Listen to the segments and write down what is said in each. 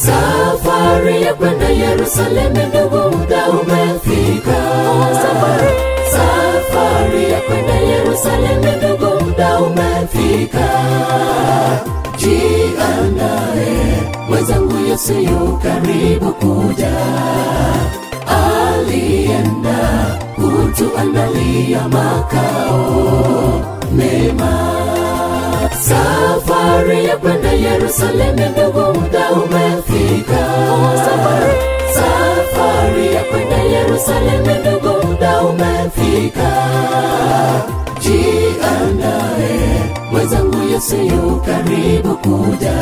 safari ya kwenda yerusalemu ndugu muda umefika safari, safari ya kwenda yerusalemu ndugu muda umefika jiandae mwenzangu yesu yu karibu kuja alienda kutuandalia makao mema safari ya kwenda yerusalemu ndugu muda umefika safari, safari ya kwenda yerusalemu ndugu muda umefika jiandae mwenzangu yesu yu karibu kuja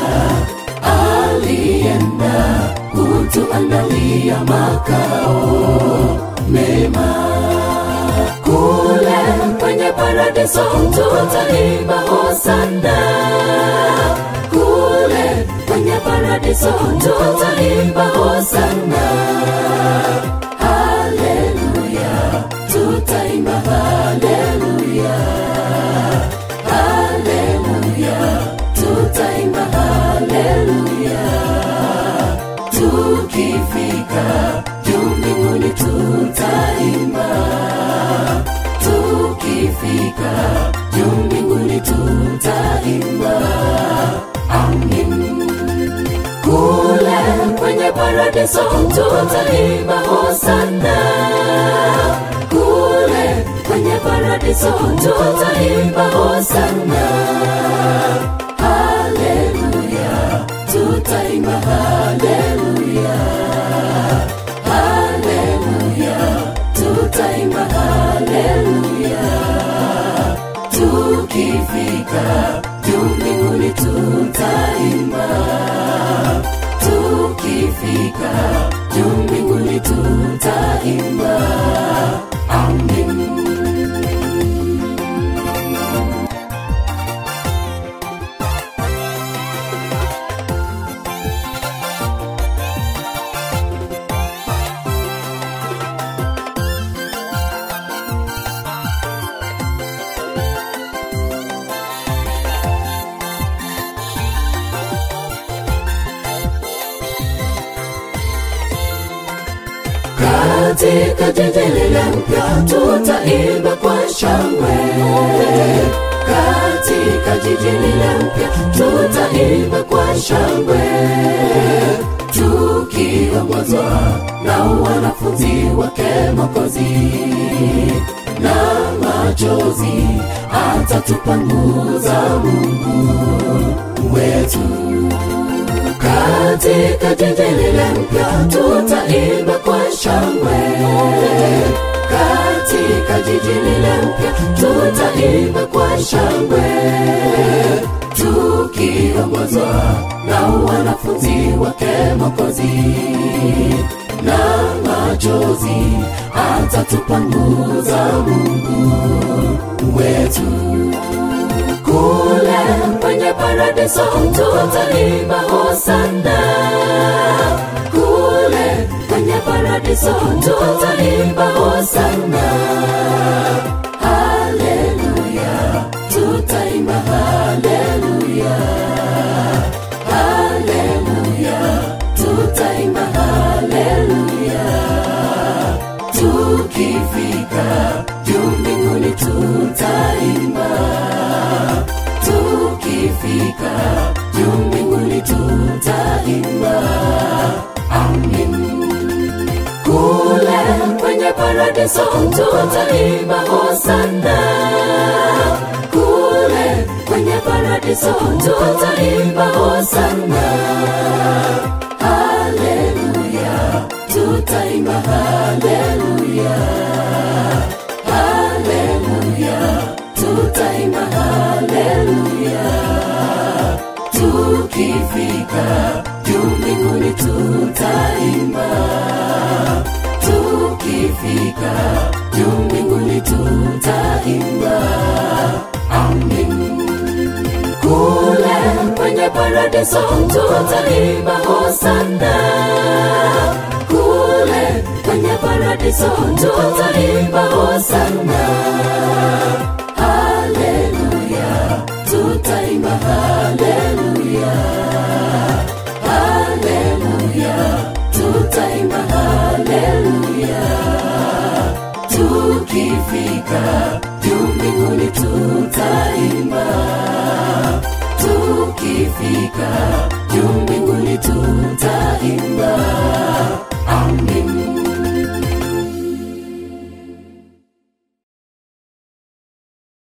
alienda kutuandalia makao mema kule kwenye paradiso tutaimba hosana kule kwenye paradiso tutaimba hosana haleluya tutaimba haleluya haleluya tutaimba haleluya tukifika juu mbinguni tutaimba tukifika juu mbinguni tutaimba amin kule kwenye paradiso tutaimba hosana kule kwenye paradiso tutaimba hosana haleluya tutaimba haleluya haleluya tutaimba haleluya tukifika juu mbinguni tutaimba tukifika juu mbinguni tutaimba amin katika jiji lile mpya tutaimba kwa shangwe katika jiji lile mpya tutaimba kwa shangwe tukiongozwa na wanafunzi wake mokozi na machozi atatupanguza mungu wetu katika jiji lile mpya tutaimba kwa shangwe katika jiji lile mpya tutaimba kwa shangwe tukiongozwa na wanafunzi wake mokozi na machozi atatupanguza mungu wetu kule kwenye paradiso tutaimba hosana kule kwenye paradiso tutaimba hosana haleluya tutaimba haleluya haleluya tutaimba haleluya tukifika juu mbinguni tutaimba tukifika juu mbinguni tutaimba amin kule kwenye paradiso tutaimba hosana kule kwenye paradiso tutaimba hosana haleluya tutaimba haleluya haleluya tutaimba haleluya tukifika juu mbinguni tutaimba tukifika juu mbinguni tutaimba amin kule kwenye paradiso tutaimba hosana kule kwenye paradiso tutaimba hosana